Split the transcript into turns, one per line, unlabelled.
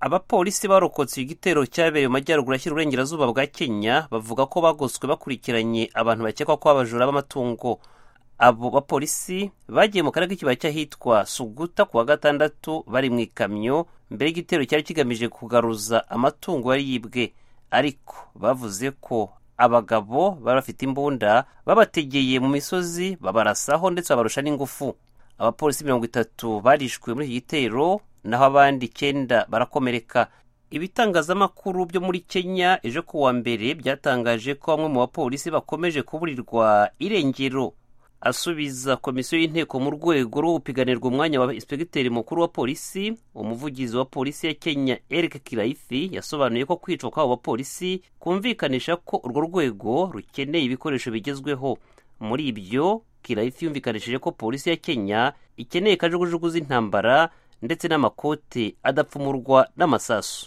abapolisi barokotse igitero cyabereye mu majyaruguru ashyira uburengerazuba bwa kenya bavuga ko bagoswe bakurikiranye abantu bakekwa ko abajura b'amatungo abo bapolisi bagiye mu karere k'ikibaya cy'ahitwa suguta ku wa gatandatu bari mu ikamyo mbere y'igitero cyari kigamije kugaruza amatungo yari yibwe ariko bavuze ko abagabo bari bafite imbunda babategeye mu misozi babarasaho ndetse babarusha n'ingufu abapolisi mirongo itatu barishwe muri iki gitero naho abandi icyenda barakomereka ibitangazamakuru byo muri kenya ejo ku wa mbere byatangaje ko bamwe mu bapolisi bakomeje kuburirwa irengero asubiza komisiyo y'inteko mu rwego rwo gupiganirwa umwanya wa inspekiteri mukuru wa polisi umuvugizi wa polisi ya kenya eric kiraithi yasobanuye ko kwicwa kw'abo bapolisi kumvikanisha ko urwo rwego rukeneye ibikoresho bigezweho muri ibyo kiraithi yumvikanishije ko polisi ya kenya ikeneye kajugujugu z'intambara ndetse n'amakote adapfumurwa n'amasasu